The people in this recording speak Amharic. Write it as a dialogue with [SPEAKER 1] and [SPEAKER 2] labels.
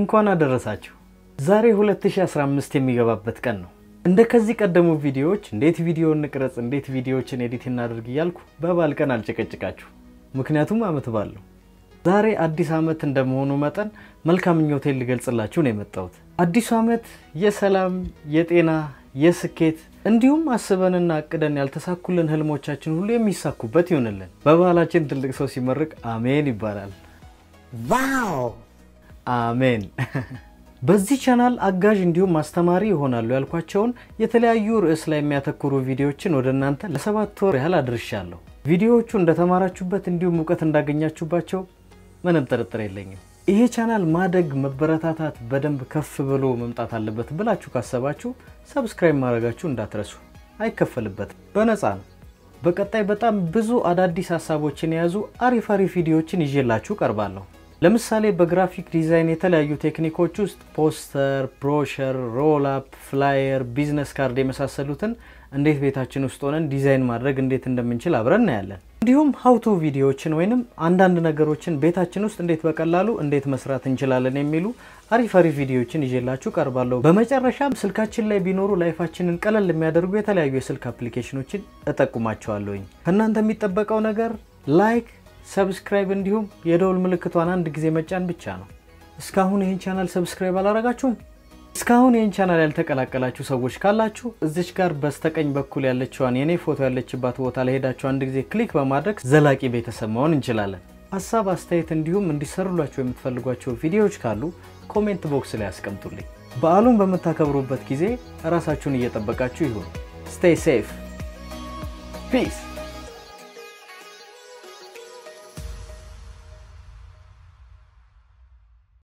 [SPEAKER 1] እንኳን አደረሳችሁ። ዛሬ 2015 የሚገባበት ቀን ነው። እንደ ከዚህ ቀደሙ ቪዲዮዎች እንዴት ቪዲዮ እንቅረጽ፣ እንዴት ቪዲዮዎችን ኤዲት እናደርግ እያልኩ በበዓል ቀን አልጨቀጭቃችሁ፣ ምክንያቱም አመት በዓል ነው። ዛሬ አዲስ አመት እንደመሆኑ መጠን መልካም ምኞቴን ልገልጽላችሁ ነው የመጣሁት። አዲሱ አመት የሰላም፣ የጤና፣ የስኬት እንዲሁም አስበንና አቅደን ያልተሳኩልን ህልሞቻችን ሁሉ የሚሳኩበት ይሆንልን። በባህላችን ትልቅ ሰው ሲመርቅ አሜን ይባላል።
[SPEAKER 2] ዋው
[SPEAKER 1] አሜን። በዚህ ቻናል አጋዥ እንዲሁም አስተማሪ ይሆናሉ ያልኳቸውን የተለያዩ ርዕስ ላይ የሚያተኩሩ ቪዲዮዎችን ወደ እናንተ ለሰባት ወር ያህል አድርሻለሁ። ቪዲዮዎቹ እንደተማራችሁበት እንዲሁም እውቀት እንዳገኛችሁባቸው ምንም ጥርጥር የለኝም። ይሄ ቻናል ማደግ፣ መበረታታት፣ በደንብ ከፍ ብሎ መምጣት አለበት ብላችሁ ካሰባችሁ ሰብስክራይብ ማድረጋችሁ እንዳትረሱ። አይከፈልበትም፣ በነፃ ነው። በቀጣይ በጣም ብዙ አዳዲስ ሀሳቦችን የያዙ አሪፍ አሪፍ ቪዲዮዎችን ይዤላችሁ ቀርባለሁ። ለምሳሌ በግራፊክ ዲዛይን የተለያዩ ቴክኒኮች ውስጥ ፖስተር፣ ብሮሸር፣ ሮል አፕ፣ ፍላየር፣ ቢዝነስ ካርድ የመሳሰሉትን እንዴት ቤታችን ውስጥ ሆነን ዲዛይን ማድረግ እንዴት እንደምንችል አብረን እናያለን። እንዲሁም ሀውቱ ቪዲዮዎችን ወይንም አንዳንድ ነገሮችን ቤታችን ውስጥ እንዴት በቀላሉ እንዴት መስራት እንችላለን የሚሉ አሪፍ አሪፍ ቪዲዮዎችን ይዤላችሁ ቀርባለሁ። በመጨረሻም ስልካችን ላይ ቢኖሩ ላይፋችንን ቀለል የሚያደርጉ የተለያዩ የስልክ አፕሊኬሽኖችን እጠቁማቸዋለሁኝ። ከእናንተ የሚጠበቀው ነገር ላይክ ሰብስክራይብ እንዲሁም የደውል ምልክቷን አንድ ጊዜ መጫን ብቻ ነው። እስካሁን ይህን ቻናል ሰብስክራይብ አላረጋችሁም? እስካሁን ይህን ቻናል ያልተቀላቀላችሁ ሰዎች ካላችሁ እዚች ጋር በስተቀኝ በኩል ያለችዋን የኔ ፎቶ ያለችባት ቦታ ላይ ሄዳችሁ አንድ ጊዜ ክሊክ በማድረግ ዘላቂ ቤተሰብ መሆን እንችላለን። ሀሳብ አስተያየት፣ እንዲሁም እንዲሰሩላቸው የምትፈልጓቸው ቪዲዮዎች ካሉ ኮሜንት ቦክስ ላይ ያስቀምጡልኝ። በዓሉን በምታከብሩበት ጊዜ ራሳችሁን እየጠበቃችሁ ይሁን። ስቴይ ሴፍ ፒስ